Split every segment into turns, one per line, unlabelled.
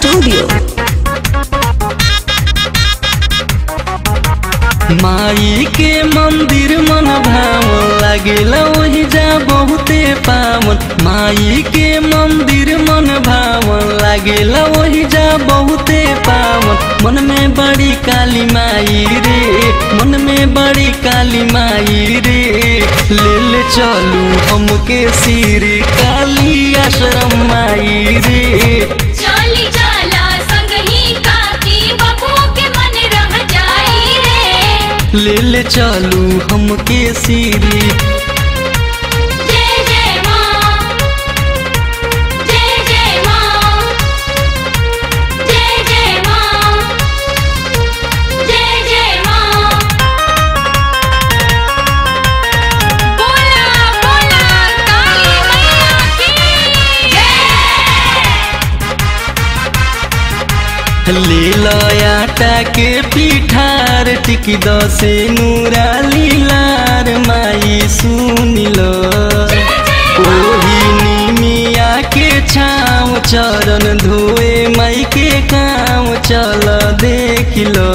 Studio.
माई के मंदिर मन भावन लागेला वही जा बहुते पावन माई के मंदिर मन भावन लागेला वही जा बहुते पावन मन में बड़ी काली माई रे मन में बड़ी काली माई रे ले ले चलू हमके सिर काली आश्रम माई रे
चली जाला संगही काकी बबू के मन रह जाई रे
ले ले चलू हमके सिरी
जय जय माँ जय जय माँ जय जय माँ जय जय माँ बोला बोला काली मैया की जय
ले आटा के पिठार टिकी दसे नूरा लीलार माई सुन लो ओही निमिया के छाँव चरण धोए माई के काम चल देख लो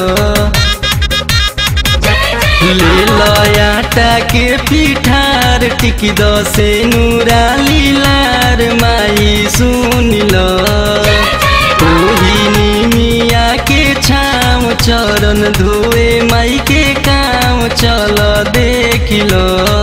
ले आटा के पिठार टिकी दसे नूरा लीलार माई सुन लो ओही निमिया के छाम चरण धोए माई के काम चल देख लो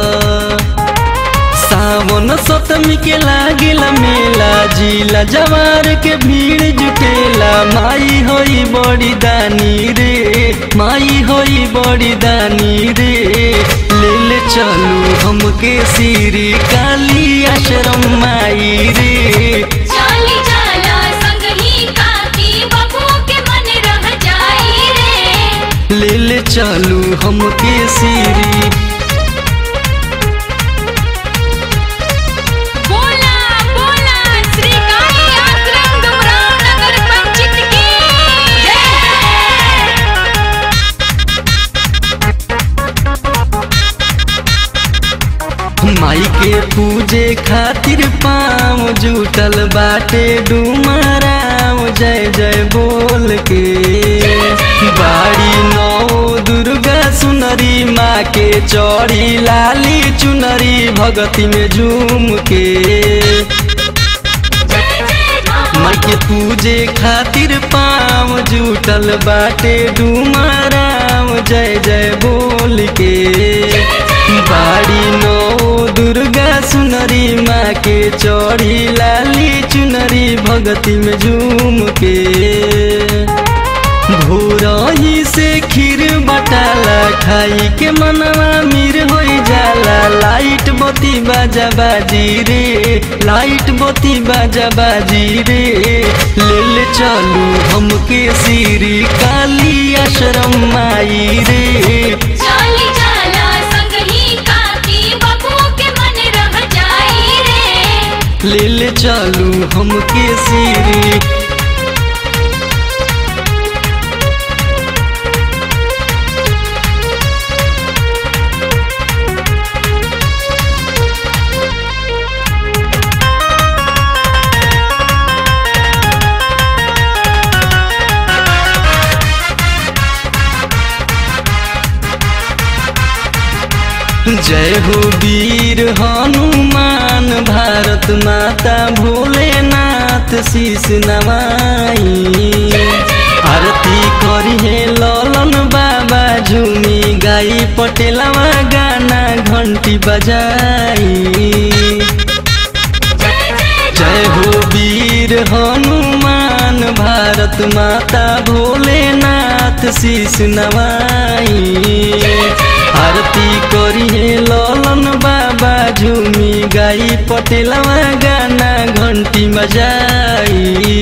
सावन सतमी के लागेला मेला जिला जवार के भीड़ जुटेला माई होई बड़ी दानी रे माई होई बड़ी दानी रे ले ले चलू हमके सिरी काली आश्रम माई रे
चली जाला संगही काकी बबू के मन रह जाई रे
ले ले चलू हमके सिरी
बोला बोला श्री काली आश्रम डुमराव नगर पंचायत की जय
माई के पूजे खातिर पाँव जुटल बाटे डुमराव जय जय बोल के बाड़ी नौ दुर्गा सुनरी माँ के चौड़ी लाली चुनरी भगती में झूम के माई के पूजे खातिर पाँव जुटल बाटे डुमराव जय जय बोल के बाड़ी नौ दुर्गा सुनरी माँ के चौड़ी लाली चुनरी भगती में झूम के भोरही से खीर बटाला खाई के मनवा मीर हो जाला लाइट बत्ती बाजा बाजी रे लाइट बत्ती बाजा बाजी रे ले ले चलू हमके सिरी काली आश्रम माई रे
चली जाला संगही काकी बबू के मन रह जाई रे
ले ले चलू हमके सिरी जय हो वीर हनुमान भारत माता भोलेनाथ शीश नवाई आरती करी है ललन बाबा झूमी गाई पटेलवा गाना घंटी बजाई जय हो वीर हनुमान भारत माता भोलेनाथ शीश नवाई आरती करी है ललन बाबा झूमी गाई पटेलवा गाना घंटी बजाई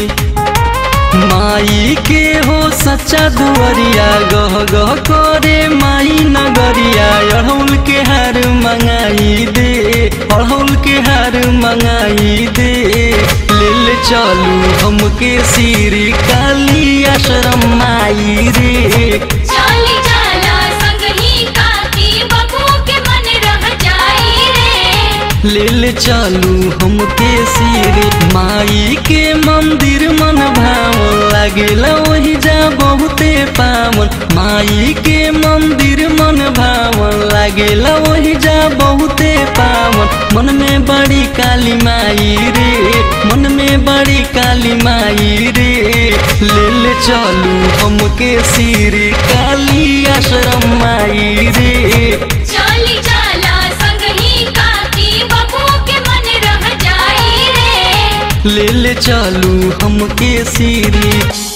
माई के हो सच्चा दुआरिया गह गह करे माई नगरिया अड़हुल के हार मंगाई दे अड़हुल के हार मंगाई दे ले ले चलू हमके सिरी काली आश्रम माई रे
चली जाला संगही काकी बबू के मन रह जाई रे
ले ले चलू हमके सिरी माई के मंदिर मन भावन लागेला वही जा बहुते पावन माई के मंदिर मन भावन लागेला वही जा बहुते पावन मन में बड़ी काली माई रे मन में बड़ी काली माई रे ले ले चलू हमके सिरी काली आश्रम माई रे
चली जाला संगही काकी बबू के मन रह जाई रे
ले ले चलू हमके सिरी